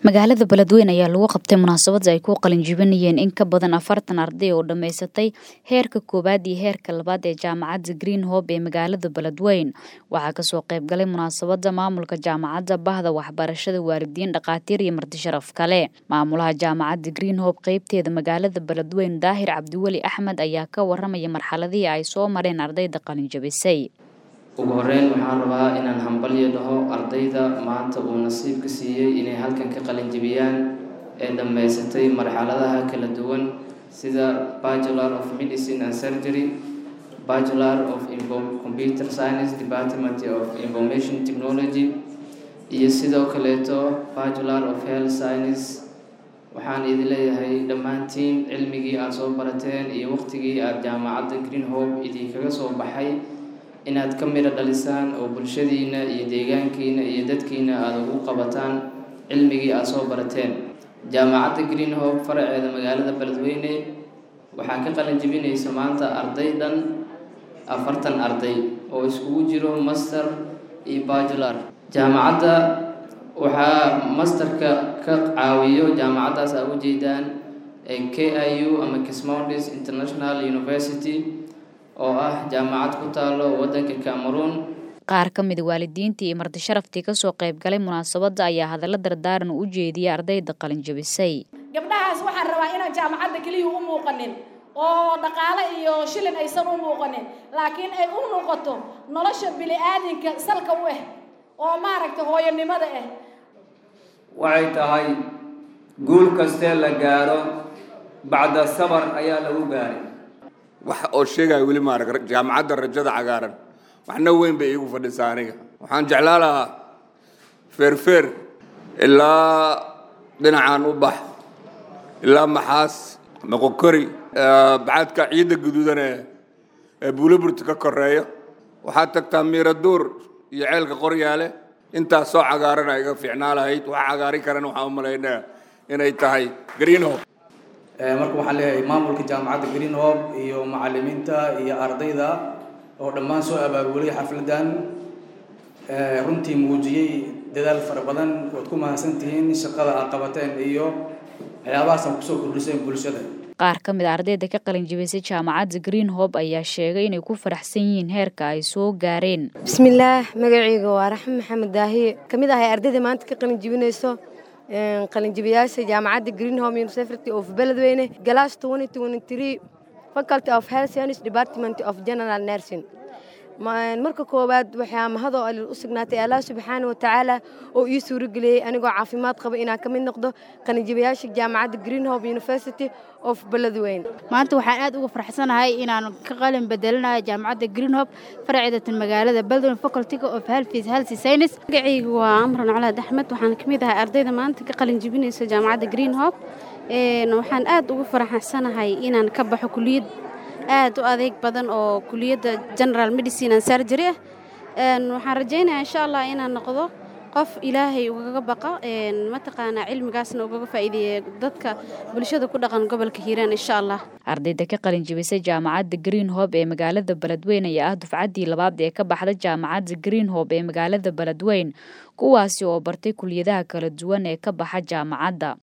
magaalada beledweyne ayaa lagu qabtay munaasabad ay ku qalinjibinayeen in ka badan afartan arday oo dhammaysatay heerka koowaad iyo heerka labaad ee jaamacadda green hope ee magaalada beledweyne waxaa kasoo qaybgalay munaasabada maamulka jaamacadda bahda waxbarashada waalidiin dhakhaatiir iyo marti sharaf kale maamulaha jaamacadda green hope qeybteeda magaalada beledweyne daahir cabdiweli axmed ayaa ka waramaya marxaladihii ay soo mareen ardayda qalinjabisay ugu horeyn waxaan rabaa inaan hambalyo dhaho ardayda maanta uu nasiibka siiyey inay halkan ka qalinjibiyaan ee dhammaysatay marxaladaha kala duwan sida bachelor of medicine and surgery bachelor of computer science department of information technology iyo sidoo kaleeto bachelor of health science waxaan idin leeyahay dhammaantiin cilmigii aada soo barateen iyo waqtigii aada jaamacadda green hope idinkaga soo baxay inaad ka midho dhalisaan oo bulshadiina iyo deegaankiina iyo dadkiina aada ugu qabataan cilmigii aada soo barateen jaamacadda green hope faraceeda magaalada beledweyne waxaa ka qalin jibinaysa maanta arday dhan afartan arday oo iskugu jiro master iyo bajular jaamacadda waxaa masterka ka caawiyo jaamacaddaas aa ujeedaan k i u ama kismoundis international university oo ah jaamacad ku taalo waddanka cameroon qaar ka mida waalidiintii iyo marti sharaftii kasoo qaybgalay munaasabadda ayaa hadallo dardaaran u jeediyay ardayda qalinjabisay gabdhahaas waxaan rabaa inaan jaamacadda keliya u muuqanin oo dhaqaale iyo shilin aysan u muuqanin laakiin ay u muuqato nolosha bili-aadinka salka u ah oo maaragta hooyonimada ah waxay tahay guul kastee la gaaro bacda sabar ayaa lagu gaaray wax oo sheegaya weli maarag jaamacadda rajada cagaaran waxna weyn bay iigu fadhisaa aniga waxaan jeclaa lahaa feerfeer ilaa dhinacaan u bax ilaa maxaas noqokori bacadka ciidda guduudan ee buulaburta ka koreeyo waxaad tagtaa miiraduur iyo ceelka qoryaale intaas soo cagaarana iga fiicnaa lahayd wax cagaari karana waxaan u malaynaya inay tahay green hope marka waxaan leeyahay maamulka jaamacadda green hope iyo macalimiinta iyo ardayda oo dhammaan soo abaabulay xafladan runtii muujiyey dadaal fara badan waad ku mahadsan tihiin shaqada aad qabateen iyo waxyaabahaas aad kusoo kordhiseen bulshada qaar ka mid a ardayda ka qalinjibisay jaamacadda green hope ayaa sheegay inay ku faraxsan yihiin heerka ay soo gaareen bismillaah magacayga waa raxme maxamed daahiye ka mid ahay ardayda maanta ka qalinjibinayso qalinjibiyaasha jaamacadda green home university of beledweyne glass faculty of health science department of general nursing marka koowaad waxaa mahadoo alil u sugnaatay allah subxaana watacaala oo ii suurageliyey anigoo caafimaad qaba inaan ka mid noqdo qalinjibayaasha jaamacadda green hope university of beledweyne maanta waxaan aad uga farxsanahay inaan ka qalin bedelinayo jaamacadda green hope faraceedatan magaalada beledweyne facultyga of health health science magacaygu waa amran colaad axmed waxaan ka mid ahay ardayda maanta ka qalin jibinaysa jaamacadda green hope waxaan aad uga faraxsanahay inaan ka baxo kuliyad aad u adeeg badan oo kuliyadda general medicine and surgery ah waxaan rajaynayaa insha allah inaan noqdo qof ilaahay ugaga baqa mataqaanaa cilmigaasna ugaga faa'iideeya dadka bulshada ku dhaqan gobolka hiiraan insha allah ardayda ka qalinjibisay jaamacadda green hope ee magaalada beledweyne ayaa ah dufcaddii labaad ee ka baxda jaamacadda green hope ee magaalada beledweyne kuwaasi oo bartay kuliyadaha kala duwan ee ka baxa jaamacadda